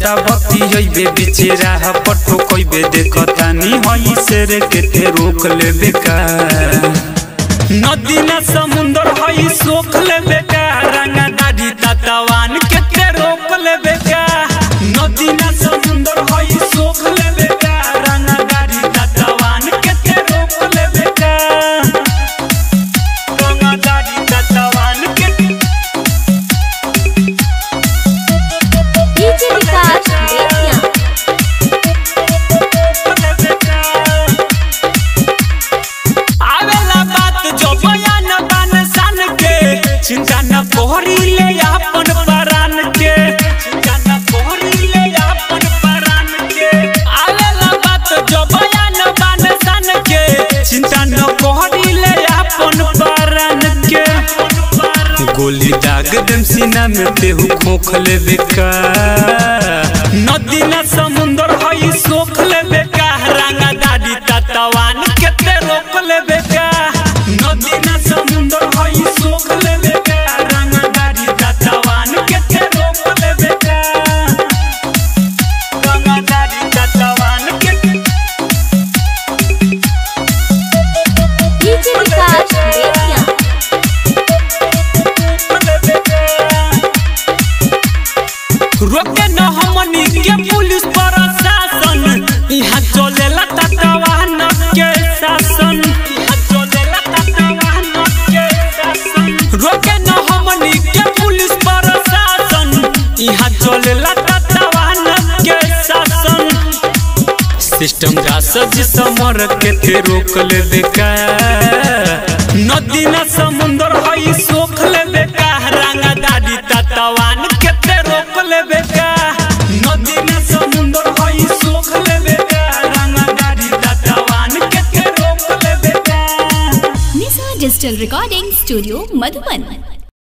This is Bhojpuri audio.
ज्यादा भक्ति होइबे बीचे राह पटो कइबे देखतानी हई शेर के ते रोक लेबे का नदी न समुंदर हई सोख लेबे का रंगा दाढ़ी ततवान के ते रोक लेबे का नदी न समुंदर हई सोख लेबे का रंगा दाढ़ी ततवान के ते रोक लेबे का रंगा दाढ़ी ततवान के डीजे विकास बेतिया आवेला बात जो बयान बान सान के चिंता न कोहरी ले अपन परान के चिंता न कोहरी ले अपन परान के आवेला बात जो बयान बान सान के चिंता न कोहरी ले अपन परान के गोली दाग देम सीना में तेहू खोख लेबे का नदी न समुंदर हई सोख लेबे का रंगा दादी ततवान के ते रोक लेबे का नदी न समुंदर हई सोख लेबे का रंगा दादी ततवान के ते रोक लेबे का रंगा दादी ततवान के डीजे विकास बेतिया रोके न हमनी के पुलिस प्रशासन यहाँ चलेला तटवान के शासन यहाँ चलेला तटवान के शासन रोके न हमनी के पुलिस प्रशासन यहाँ चलेला तटवान के शासन सिस्टम जा सज समर के थे रोक लेबे का नदी न समुंदर हई सोख लेबे का रंगा दादी ततवान के ते रोक लेबे का नदी न समुंदर हई सोख लेबे का रंगा दादी ततवान के ते रोक लेबे का Nisha digital recording studio Madhuban